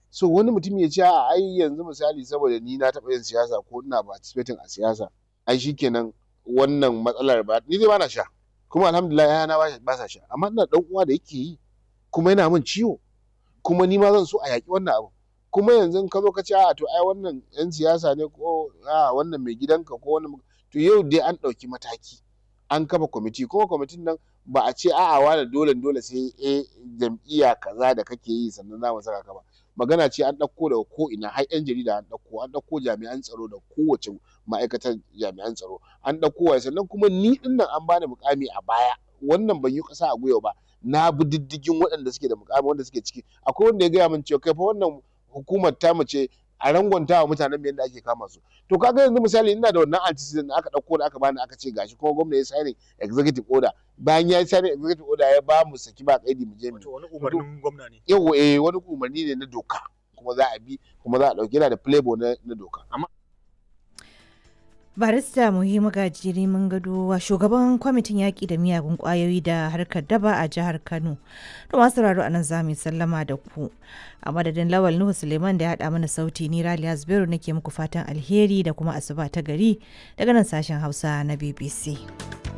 so wani mutum ya ce a ai yanzu misali saboda ni na taɓa yin siyasa ko ina participating a siyasa ai shikenan wannan matsalar ba ni dai ba na sha kuma alhamdulillah yana ba sa sha amma ina dan uwa da yake yi kuma yana min ciwo kuma ni ma zan so a yaƙi wannan abu kuma yanzu ka zo ka ce a to ai wannan yan siyasa ne ko a wannan mai gidanka ko wannan to yau dai an ɗauki mataki an kafa kwamiti kuma kwamitin nan ba a ce a'a wani dole dole sai a jam'iyya kaza da kake yi sannan za mu saka ka ba magana ce an ɗauko daga ko ina har yan jarida an ɗauko an ɗauko jami'an tsaro da kowace ma'aikatar jami'an tsaro an ɗauko wa sannan kuma ni ɗin nan an bani mukami a baya wannan ban yi ƙasa a gwiwa ba na bi diddigin waɗanda suke da mukami wanda suke ciki akwai wanda ya gaya min cewa kai fa wannan hukumar tamu ce a rangwanta wa mutanen yadda ake kama su to kaga yanzu misali ina da wannan antecedent da aka dauko da aka bani aka ce gashi kuma gwamna ya signing executive order bayan ya signing executive order ya ba mu saki ba kaidi mu je mu wani umarnin gwamna ne yawa eh wani umarni ne na doka kuma za a bi kuma za a dauki yana da playboy na, na doka amma barista muhimmu gajiri mun gado shugaban kwamitin yaƙi da miyagun ƙwayoyi da harkar daba a jihar kano to masu sauraro anan za mu sallama da ku a madadin lawal nuhu suleiman da ya haɗa mana sauti ni raliya zubairu nake muku fatan alheri da kuma asuba ta gari daga nan sashen hausa na bbc